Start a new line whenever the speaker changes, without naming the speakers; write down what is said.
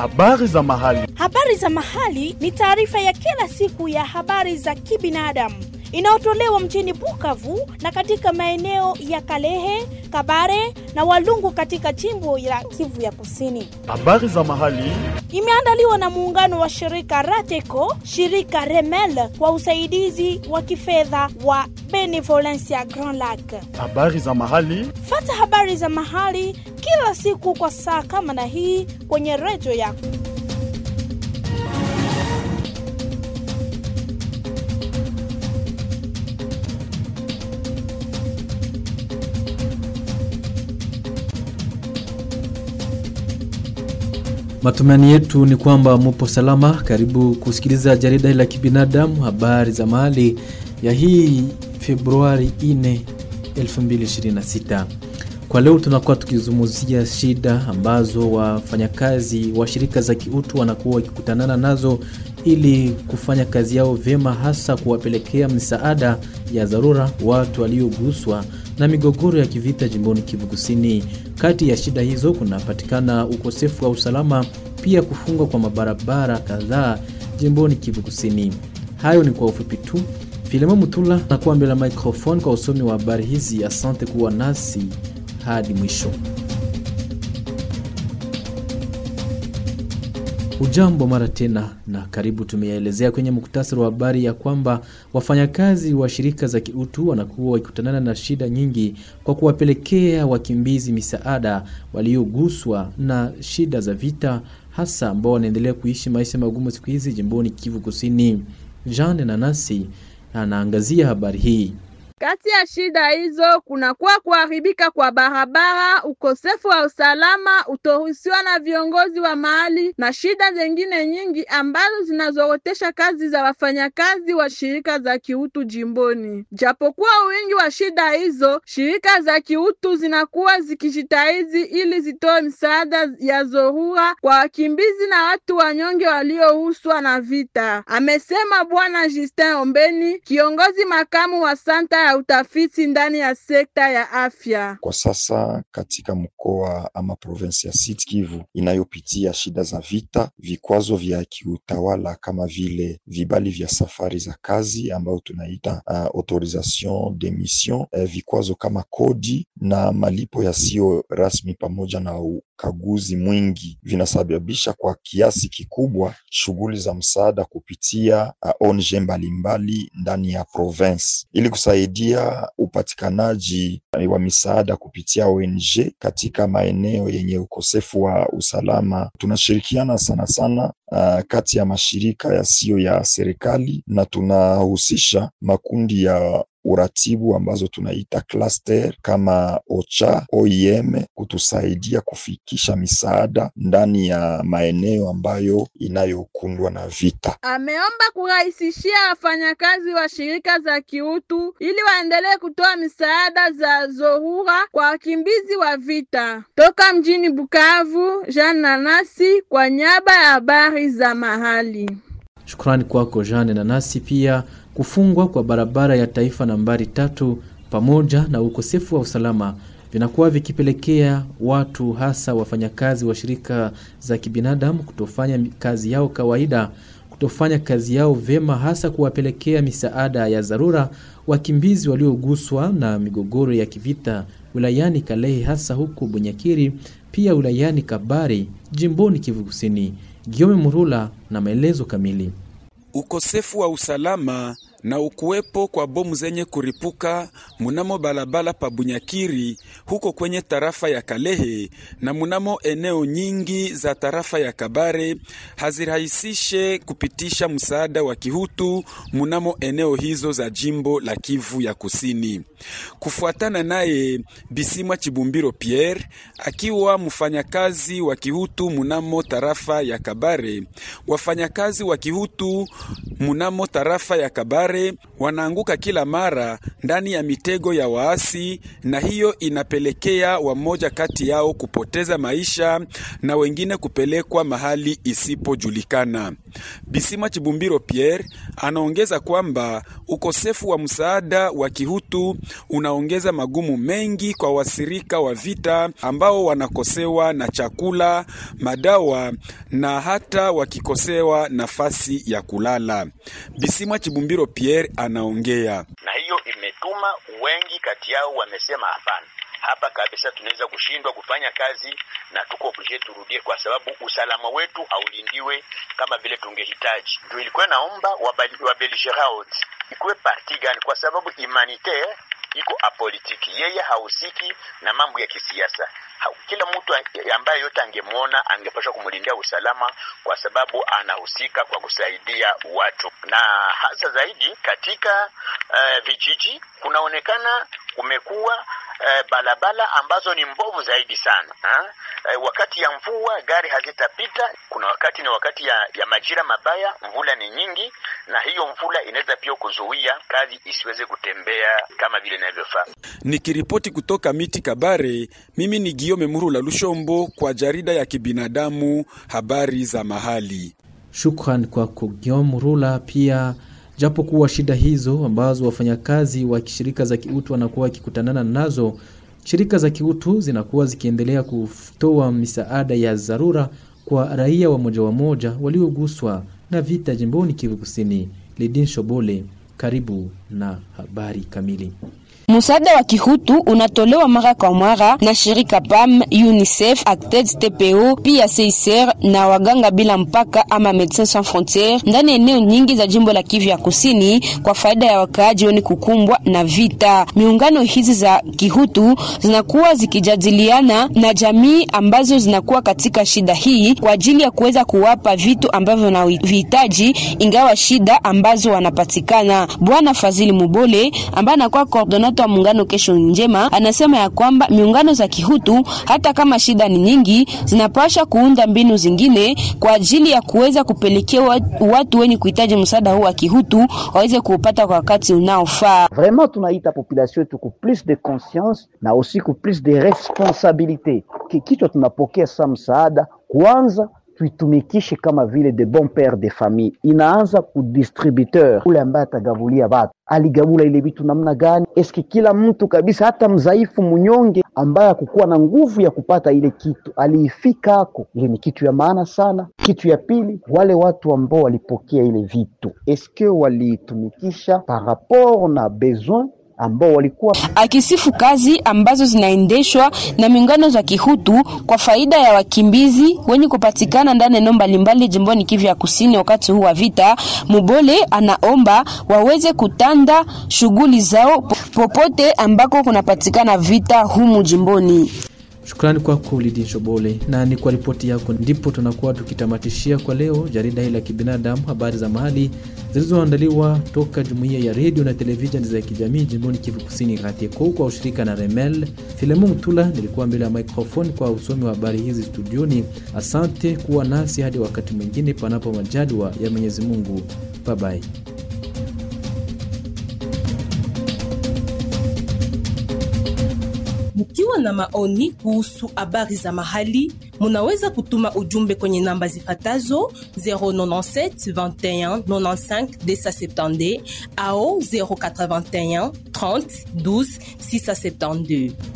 Habari za mahali.
Habari za mahali ni taarifa ya kila siku ya habari za kibinadamu inayotolewa mjini Bukavu na katika maeneo ya Kalehe, Kabare na Walungu katika jimbo la Kivu ya Kusini.
Habari za mahali.
Imeandaliwa na muungano wa shirika Rateco, shirika Remel kwa usaidizi wa kifedha wa Benevolencia Grand Lac.
Habari za mahali.
Fata habari za mahali kila siku kwa saa kama na hii kwenye redio yako.
Matumaini yetu ni kwamba mupo salama. Karibu kusikiliza jarida la kibinadamu, habari za mahali ya hii Februari 4, 2026. Kwa leo tunakuwa tukizungumzia shida ambazo wafanyakazi wa shirika za kiutu wanakuwa wakikutanana nazo ili kufanya kazi yao vyema, hasa kuwapelekea misaada ya dharura watu walioguswa na migogoro ya kivita jimboni Kivu Kusini. Kati ya shida hizo kunapatikana ukosefu wa usalama, pia kufungwa kwa mabarabara kadhaa jimboni Kivu Kusini. Hayo ni kwa ufupi tu. Filemo Mutula nakuwa mbele ya microphone kwa usomi wa habari hizi. Asante kuwa nasi hadi mwisho. Ujambo mara tena na karibu. Tumeyaelezea kwenye muktasari wa habari ya kwamba wafanyakazi wa shirika za kiutu wanakuwa wakikutanana na shida nyingi kwa kuwapelekea wakimbizi misaada walioguswa na shida za vita, hasa ambao wanaendelea kuishi maisha magumu siku hizi jimboni Kivu Kusini. Jean Nanasi anaangazia habari hii.
Kati ya shida hizo kunakuwa kuharibika kwa barabara, ukosefu wa usalama, utoruhusiwa na viongozi wa mahali na shida zingine nyingi ambazo zinazorotesha kazi za wafanyakazi wa shirika za kiutu jimboni. Japokuwa wingi wa shida hizo, shirika za kiutu zinakuwa zikijitahidi ili zitoe msaada ya dharura kwa wakimbizi na watu wanyonge waliohuswa na vita, amesema Bwana Justin Ombeni, kiongozi makamu wa santa ya utafiti ndani ya sekta ya afya.
Kwa sasa katika mkoa ama provinsi ya Sud Kivu inayopitia shida za vita, vikwazo vya kiutawala kama vile vibali vya safari za kazi ambayo tunaita uh, autorisation de mission, uh, vikwazo kama kodi na malipo yasiyo rasmi pamoja na ukaguzi mwingi vinasababisha kwa kiasi kikubwa shughuli za msaada kupitia uh, ONG mbalimbali ndani ya province ili kusaidia upatikanaji wa misaada kupitia ONG katika maeneo yenye ukosefu wa usalama. Tunashirikiana sana sana uh, kati ya mashirika yasiyo ya serikali na tunahusisha makundi ya uratibu ambazo tunaita cluster kama OCHA, OIM kutusaidia kufikisha misaada ndani ya maeneo ambayo inayokundwa na vita.
Ameomba kurahisishia wafanyakazi wa shirika za kiutu ili waendelee kutoa misaada za dharura kwa wakimbizi wa vita. Toka mjini Bukavu, Jean Nanasi kwa niaba ya habari za mahali.
Shukrani kwako Jean Nanasi. Pia kufungwa kwa barabara ya taifa nambari tatu pamoja na ukosefu wa usalama vinakuwa vikipelekea watu hasa wafanyakazi wa shirika za kibinadamu kutofanya kazi yao kawaida, kutofanya kazi yao vyema, hasa kuwapelekea misaada ya dharura wakimbizi walioguswa na migogoro ya kivita wilayani Kalehe, hasa huku Bunyakiri, pia wilayani Kabari, jimboni Kivu Kusini. Giome Murula na maelezo kamili.
Ukosefu wa usalama na ukuwepo kwa bomu zenye kuripuka munamo balabala pa Bunyakiri huko kwenye tarafa ya Kalehe na munamo eneo nyingi za tarafa ya Kabare hazirahisishe kupitisha msaada wa kihutu munamo eneo hizo za jimbo la Kivu ya Kusini. Kufuatana naye Bisimwa Chibumbiro Pierre, akiwa mfanyakazi wa kihutu munamo tarafa ya Kabare, wafanyakazi wa kihutu munamo tarafa ya Kabare wanaanguka kila mara ndani ya mitego ya waasi, na hiyo inapelekea wamoja kati yao kupoteza maisha na wengine kupelekwa mahali isipojulikana. Bisima Chibumbiro Pierre anaongeza kwamba ukosefu wa msaada wa kihutu unaongeza magumu mengi kwa wasirika wa vita ambao wanakosewa na chakula, madawa na hata wakikosewa nafasi ya kulala. Bisimwa Chibumbiro Pierre anaongea.
Na hiyo imetuma wengi kati yao wamesema hapana, hapa kabisa tunaweza kushindwa kufanya kazi na tuko oblige turudie, kwa sababu usalama wetu haulindiwe kama vile tungehitaji. Ndio ilikuwa naomba wabelgeraud ikuwe parti gani, kwa sababu humanitaire iko apolitiki, yeye hahusiki na mambo ya kisiasa. Kila mtu ambaye yote angemwona angepaswa kumlindia usalama, kwa sababu anahusika kwa kusaidia watu, na hasa zaidi katika uh, vijiji kunaonekana kumekuwa uh, balabala ambazo ni mbovu zaidi sana ha? Uh, wakati ya mvua gari hazitapita. Kuna wakati ni wakati ya, ya majira mabaya, mvula ni nyingi, na hiyo mvula inaweza pia kuzuia kazi isiweze kutembea kama vile inavyofaa.
Nikiripoti kutoka miti Kabare, mimi ni Giome Murula Lushombo kwa jarida ya kibinadamu habari za mahali.
Shukran kwako Giome Murula. Pia japo kuwa shida hizo ambazo wafanyakazi wa shirika za kiutu wanakuwa wakikutanana nazo, shirika za kiutu zinakuwa zikiendelea kutoa misaada ya dharura kwa raia wa moja wa moja walioguswa na vita jimboni Kivu Kusini. Lidin Shobole, karibu na habari kamili.
Msaada wa kihutu unatolewa mara kwa mara na shirika PAM, UNICEF, Acted TPO, pia CICR na waganga bila mpaka ama Medecins Sans Frontieres ndani ya eneo nyingi za jimbo la Kivu ya Kusini kwa faida ya wakaaji wenye kukumbwa na vita. Miungano hizi za kihutu zinakuwa zikijadiliana na jamii ambazo zinakuwa katika shida hii kwa ajili ya kuweza kuwapa vitu ambavyo wanavihitaji, ingawa shida ambazo wanapatikana. Bwana Fazili Mubole ambaye anakuwa coordinator wa muungano Kesho Njema anasema ya kwamba miungano za kihutu hata kama shida ni nyingi, zinapasha kuunda mbinu zingine kwa ajili ya kuweza kupelekea watu wenye kuhitaji msaada huu wa kihutu waweze kuupata kwa wakati unaofaa.
Vraiment tunaita population yetu ku plus de conscience na aussi ku plus de responsabilite, kikichwa tunapokea sa msaada kwanza tuitumikishe kama vile de bon père de famille. Inaanza ku distributeur ule ambaye atagabulia watu, aligabula ile vitu namna gani? Eske kila mtu kabisa, hata mzaifu mnyonge ambaye akukuwa na nguvu ya kupata ile kitu aliifika ako, ile ni kitu ya maana sana. Kitu ya pili, wale watu ambao walipokea ile vitu eske waliitumikisha par rapport na besoin ambao walikuwa
akisifu kazi ambazo zinaendeshwa na miungano za kihutu kwa faida ya wakimbizi wenye kupatikana ndani ya eneo mbalimbali jimboni Kivu ya Kusini wakati huu wa vita. Mubole anaomba waweze kutanda shughuli zao popote ambako kunapatikana vita humu jimboni.
Shukrani kwako Lidin Shobole, na ni kwa ripoti yako ndipo tunakuwa tukitamatishia kwa leo jarida hili la kibinadamu, habari za mahali zilizoandaliwa toka jumuiya ya redio na televisheni za kijamii jimboni Kivu Kusini, RATECO kwa ushirika na Remel. Filemu Mtula nilikuwa mbele ya microphone kwa usomi wa habari hizi studioni. Asante kuwa nasi hadi wakati mwingine, panapo majaliwa ya Mwenyezi Mungu. Bye bye.
Mkiwa na maoni kuhusu habari za mahali, munaweza kutuma ujumbe kwenye namba zifatazo 097 21 95 270 au 081 30 12 672.